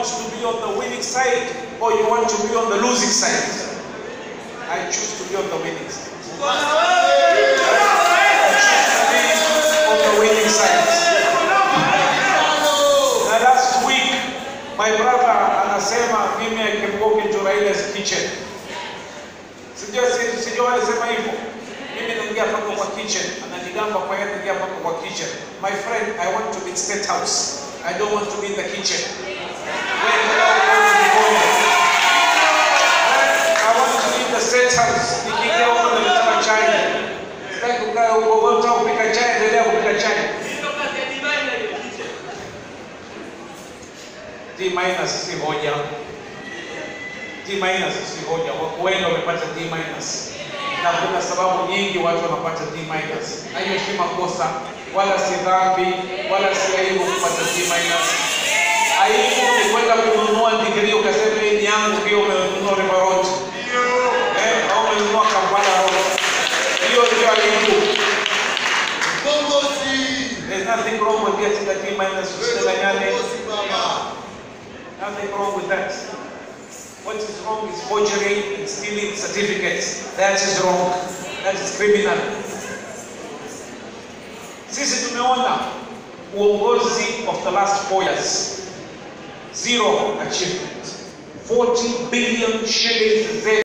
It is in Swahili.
to be on the winning side or you want to be on the losing side? I choose to be on the winning side. I choose to be on the winning side. Na last week my brother anasema mimi I can walk into Raila's kitchen. Sijua si- sijua alisema hivyo. Mimi naingia paka kwa kitchen, ananigamba kwa yeye naingia paka kwa kitchen. My friend, I want to be in state house. I don't want to be in the kitchen. When I want to be going. I want to be in the state house. Nikiingia huko na mtama chai. Sitaki kukaa huko, wewe unataka kupika chai, endelea kupika chai. D minus si hoja. D minus si hoja. Watu wengi wamepata D minus. Na kuna sababu nyingi watu wanapata D minus. Na hiyo si makosa, wala si dhambi, wala si aibu kupata D minus. Aibu ni kwenda kununua degree ukasema hii ni yangu ndio umenunua River Road. Eh, au umenunua Kampala Road. Hiyo ndio aibu. There's nothing wrong with getting a D minus usidanganyane. Nothing wrong with that. What is wrong is forgery and stealing certificates. That is wrong. That is criminal. Sisi tumeona uongozi of the last four years. Zero achievement. 40 billion shillings